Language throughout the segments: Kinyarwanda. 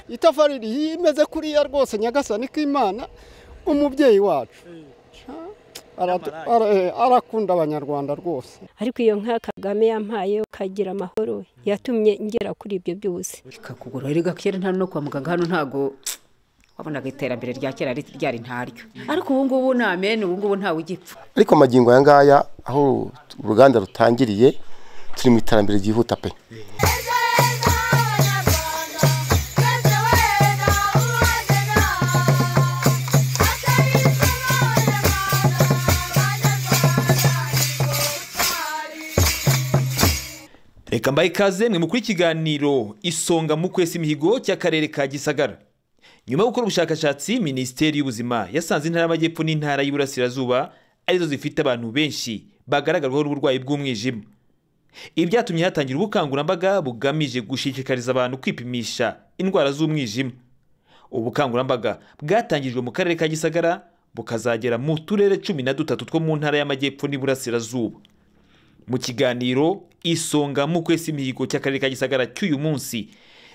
itafari rimeze kuriya rwose nyagasani k'imana umubyeyi wacu Aratu- ara- eh, arakunda abanyarwanda rwose ariko iyo nka kagame yampaye ukagira amahoro yatumye ngera kuri ibyo byose ikakugura erega kera nta no kwa muganga hano ntago wabonaga iterambere rya kera ri- ryari ntaryo ariko ubu ngubu ni amen ubu ngubu ntawe ugipfa ariko amagingo aya ngaya aho uruganda rutangiriye turi mu iterambere ryihuta pe reka mbaye ikaze mwe mukuri ikiganiro isonga mu kwesa imihigo cy'akarere ka gisagara nyuma yo gukora ubushakashatsi minisiteri y'ubuzima yasanze intara y'amajyepfo n'intara y'iburasirazuba arizo zifite abantu benshi bagaragarwaho n'uburwayi bw'umwijima ibi byatumye hatangira ubukangurambaga bugamije gushishikariza abantu kwipimisha indwara z'umwijima ubu bukangurambaga bwatangirijwe mu karere ka gisagara bukazagera mu turere cumi na dutatu two mu ntara y'amajyepfo n'iburasirazuba mu kiganiro isonga mu kwesa imihigo cy'akarere ka gisagara cy'uyu munsi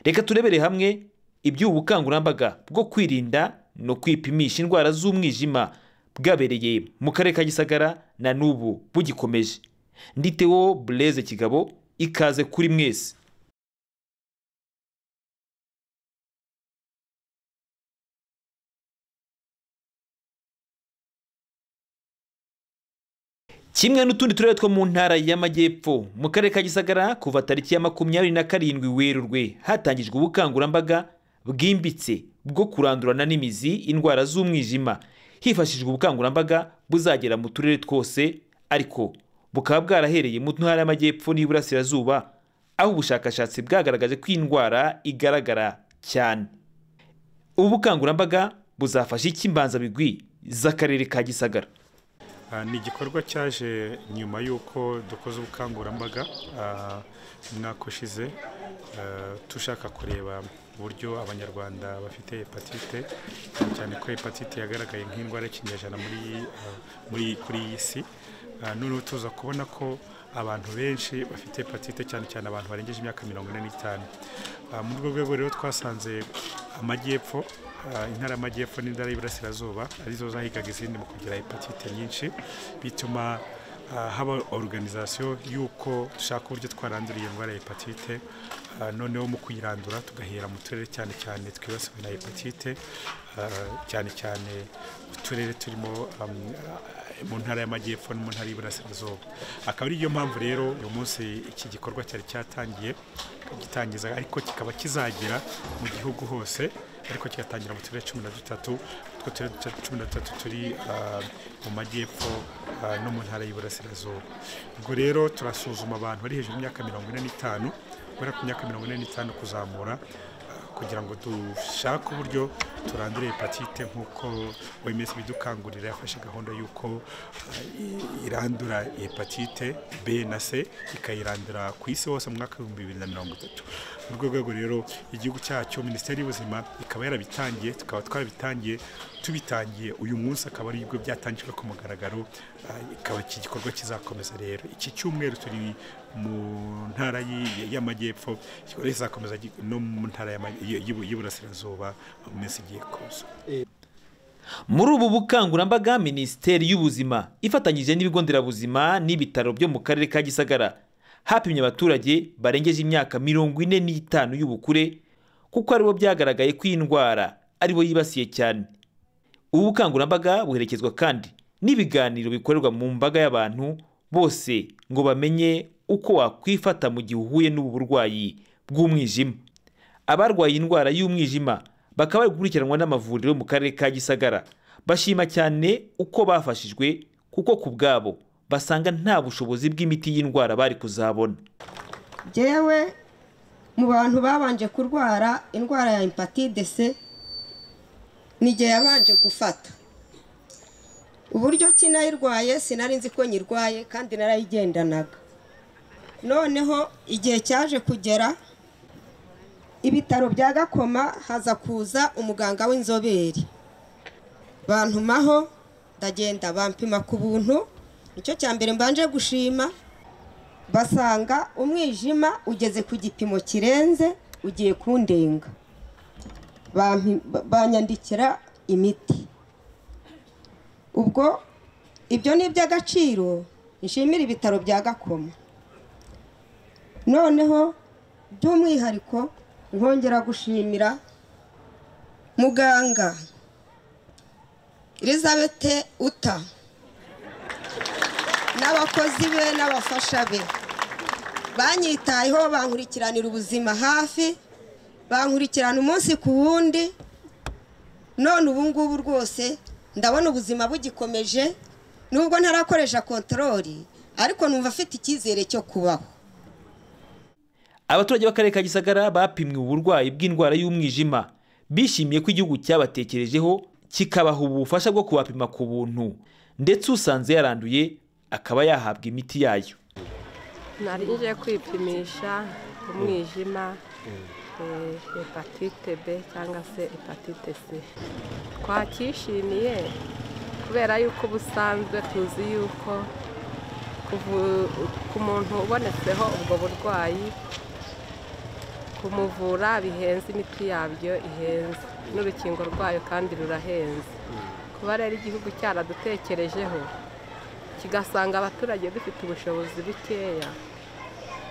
reka turebere hamwe iby'ubu bukangurambaga bwo kwirinda no kwipimisha indwara z'umwijima bwabereye mu karere ka gisagara na n'ubu bugikomeje nditewo bureze kigabo ikaze kuri mwese kimwe n'utundi turere two mu ntara y'amajyepfo mu karere ka gisagara kuva tariki ya makumyabiri na karindwi werurwe hatangijwe ubukangurambaga bwimbitse bwo kurandurana n'imizi indwara z'umwijima hifashishijwe ubukangurambaga buzagera mu turere twose ariko bukaba bwarahereye mu ntara y'amajyepfo n'iburasirazuba aho ubushakashatsi bwagaragaje ko iyi ndwara igaragara cyane ubu bukangurambaga buzafasha iki imbanzabigwi z'akarere ka gisagara Ah, ni igikorwa cyaje nyuma y'uko dukoze ubukangurambaga ah, umwaka ushize ah, dushaka kureba uburyo abanyarwanda bafite hepatite cyane cyane ko hepatite yagaragaye nk'indwara y'ikinyejana muri ah, muri kuri iyi si Ah, noneho tuza kubona ko abantu benshi bafite hepatite cyane cyane abantu barengeje imyaka mirongo ine n'itanu Ah, muri urwo rwego rero twasanze amajyepfo ah, intara y'amajyepfo n'intara y'iburasirazuba arizo zahigaga izindi mu kugira hepatite nyinshi bituma ah, haba organizasiyo y'uko dushaka uburyo twarandura iyo ndwara ya hepatite Ah, noneho mu kuyirandura tugahera mu turere cyane cyane twibasiwe na hepatite ah, cyane cyane uturere turimo um, ah, mu ntara y'amajyepfo no mu ntara y'iburasirazuba akaba ariyo mpamvu rero uyu munsi iki gikorwa cyari cyatangiye gitangiza ariko kikaba kizagera mu gihugu hose ariko kigatangira mu turere cumi na dutatu utwo turere duta- cumi na dutatu turi ah, mu majyepfo ah, no mu ntara y'iburasirazuba ubwo rero turasuzuma abantu bari hejuru y'imyaka mirongo ine n'itanu guhera ku myaka mirongo ine n'itanu kuzamura kugira ngo dushake uburyo turandure hepatite nk'uko OMS bidukangurira yafashe gahunda y'uko uh, irandura hepatite B na C ikayirandura ku isi hose mu mwaka w'ibihumbi bibiri na mirongo itatu muri urwo rwego rero igihugu cyacu minisiteri y'ubuzima ikaba yarabitangiye tukaba twarabitangiye tubitangiye uyu munsi akaba ari ibyo byatangijwe ku mugaragaro uh, ikaba iki gikorwa kizakomeza rero iki cyumweru turi mu ntara y'i- y'amajyepfo igikorwa kizakomeza gi- no mu ntara y'ama- y'i- y'i- y'iburasirazuba mu minsi igiye kuza muri ubu bukangurambaga minisiteri y'ubuzima ifatanyije n'ibigo nderabuzima n'ibitaro byo mu karere ka gisagara hapimye abaturage barengeje imyaka mirongo ine n'itanu y'ubukure kuko aribo byagaragaye ko iyi ndwara aribo yibasiye cyane ubu bukangurambaga buherekezwa kandi n'ibiganiro bikorerwa mu mbaga y'abantu bose ngo bamenye uko wakwifata mu gihe uhuye n'ubu burwayi bw'umwijima abarwaye indwara y'umwijima bakaba bari gukurikiranwa n'amavuriro mu karere ka gisagara bashima cyane uko bafashijwe kuko ku bwabo basanga nta bushobozi bw'imiti y'indwara bari kuzabona jyewe mu bantu babanje kurwara indwara ya hepatite c ni igihe yabanje gufata uburyo ki nayirwaye sinari nzi ko nyirwaye kandi narayigendanaga noneho igihe cyaje kugera ibitaro bya gakoma haza kuza umuganga w'inzobere bantumaho ndagenda bampima ku buntu nicyo cya mbere mbanje gushima basanga umwijima ugeze ku gipimo kirenze ugiye kundenga bampi- ba- banyandikira imiti ubwo ibyo ni iby'agaciro nshimira ibitaro bya gakoma noneho by'umwihariko nkongera gushimira muganga elizabeth uta n'abakozi be n'abafasha be banyitayeho bankurikiranira ubuzima hafi bankurikirana umunsi ku wundi none ubu ngubu rwose ndabona ubuzima bugikomeje nubwo ntarakoresha kontorori ariko numva afite icyizere cyo kubaho abaturage b'akarere ka gisagara bapimwe uburwayi bw'indwara y'umwijima bishimiye ko igihugu cyabatekerejeho kikabaha ubufasha bwo kubapima ku buntu ndetse usanze yaranduye akaba yahabwa imiti yayo nari ngiye kwipimisha umwijima eh, hepatite b cyangwa se hepatite c twacyishimiye kubera yuko ubusanzwe tuzi yuko kuvu- ku muntu ubonetseho ubwo burwayi kumuvura bihenze imiti yabyo ihenze n'urukingo rwayo kandi rurahenze kuba rero igihugu cyaradutekerejeho kigasanga abaturage dufite ubushobozi bukeya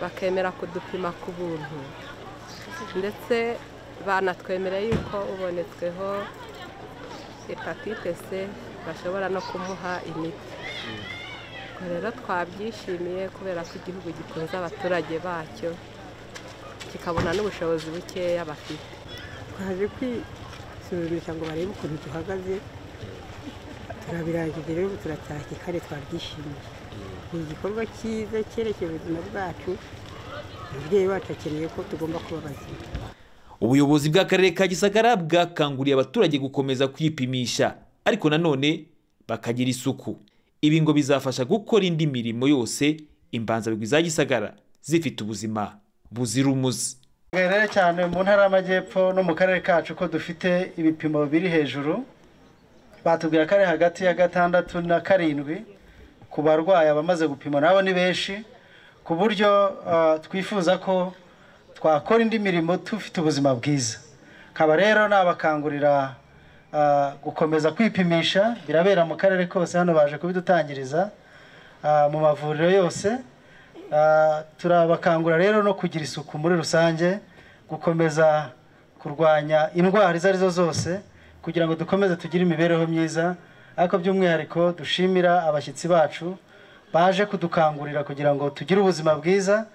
bakemera kudupima ku buntu ndetse banatwemereye yuko ubonetsweho hepatite c bashobora no kumuha imiti ubwo rero twabyishimiye kubera ko igihugu gitunze abaturage bacyo kikabona n'ubushobozi bukeya bafite twaje kwisuzumisha ngo barebe ukuntu duhagaze turabirangije rero ubu turatashye kandi twabyishimiye ni igikorwa cyiza cyerekeye ubuzima bwacu umubyeyi wacu akeneye ko tugomba kuba bazima ubuyobozi bw'akarere ka gisagara bwakanguriye abaturage gukomeza kwipimisha ariko nanone bakagira isuku ibi ngo bizafasha gukora indi mirimo yose imbanzabigwi za gisagara zifite ubuzima buzira umuze rero cyane mu ntara y'amajyepfo no mu karere kacu ko dufite ibipimo biri hejuru batubwira ko ari hagati ya gatandatu na karindwi ku barwayi abamaze gupima nabo ni benshi ku buryo ah, twifuza ko twakora indi mirimo tufite ubuzima bwiza kaba rero nabakangurira ah, gukomeza kwipimisha birabera mu karere kose hano baje kubidutangiriza ah, mu mavuriro yose Ah, turabakangura rero no kugira isuku muri rusange gukomeza kurwanya indwara izo arizo zose kugira ngo dukomeze tugire imibereho myiza ariko by'umwihariko dushimira abashyitsi bacu baje kudukangurira kugira ngo tugire ubuzima bwiza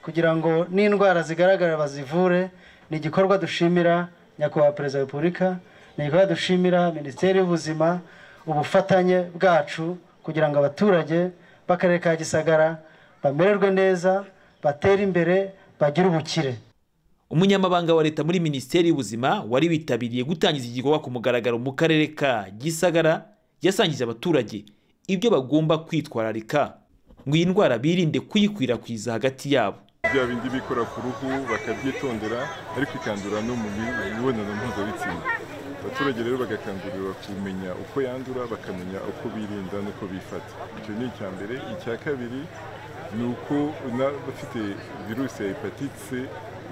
kugira ngo n'indwara zigaragara bazivure ni igikorwa dushimira nyakubahwa perezida wa repubulika ni igikorwa dushimira minisiteri y'ubuzima ubufatanye bwacu kugira ngo abaturage b'akarere ka gisagara bamererwe neza batere imbere bagire ubukire umunyamabanga wa leta muri minisiteri y'ubuzima wari witabiriye gutangiza igikorwa ku mugaragaro mu karere ka gisagara yasangije abaturage ibyo bagomba kwitwararika ngo iyi ndwara birinde kuyikwirakwiza hagati yabo bya bindi bikora ku ruhu bakabyitondera ariko ikandura no mu mi- mibonano mpuzabitsina abaturage rero bagakangurirwa kumenya uko yandura bakamenya uko birinda n'uko bifata icyo ni icya mbere icya kabiri ni uko n'abafite virusi ya hepatite C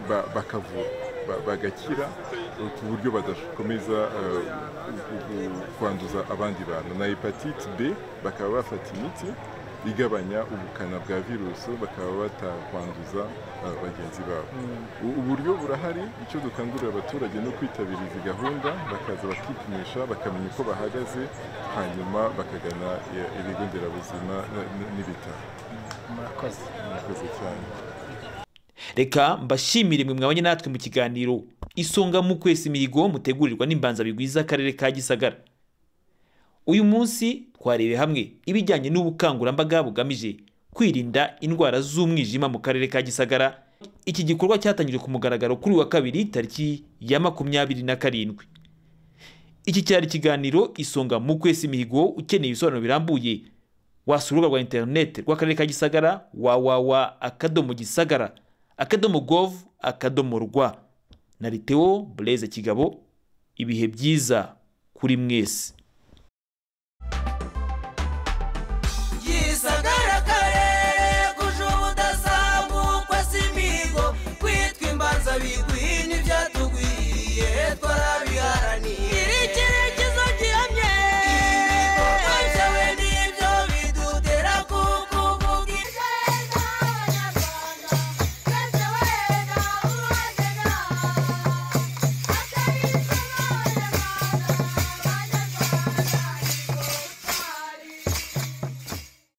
ba- bakavura ba- bagakira eh, ku buryo badakomeza eh, ku- ku- kwanduza abandi bantu na hepatite B bakaba bafata imiti igabanya ubukana bwa virusi bakaba batakwanduza eh, bagenzi babo U- uburyo burahari icyo dukangurira abaturage ni ukwitabira izi gahunda bakaza bakipimisha bakamenya uko bahagaze hanyuma bakagana eh, ibigo nderabuzima eh, n- n'ibitaro murakoze murakoze cyane reka mbashimire imwe mwabanye natwe mu kiganiro isonga mu kwesa imihigo mutegurirwa n'imbanzabigwi z'akarere ka gisagara uyu munsi twarebe hamwe ibijyanye n'ubukangurambaga bugamije kwirinda indwara z'umwijima mu karere ka gisagara iki gikorwa cyatangijwe ku mugaragaro kuri uyu wa kabiri tariki ya makumyabiri na karindwi iki cyari ikiganiro isonga mu kwesa imihigo ukeneye ibisobanuro birambuye wasura urubuga rwa interineti rw'akarere ka gisagara wawawa akadomo gisagara akadomo govu akadomo rwa na liteo bureze kigabo ibihe byiza kuri mwese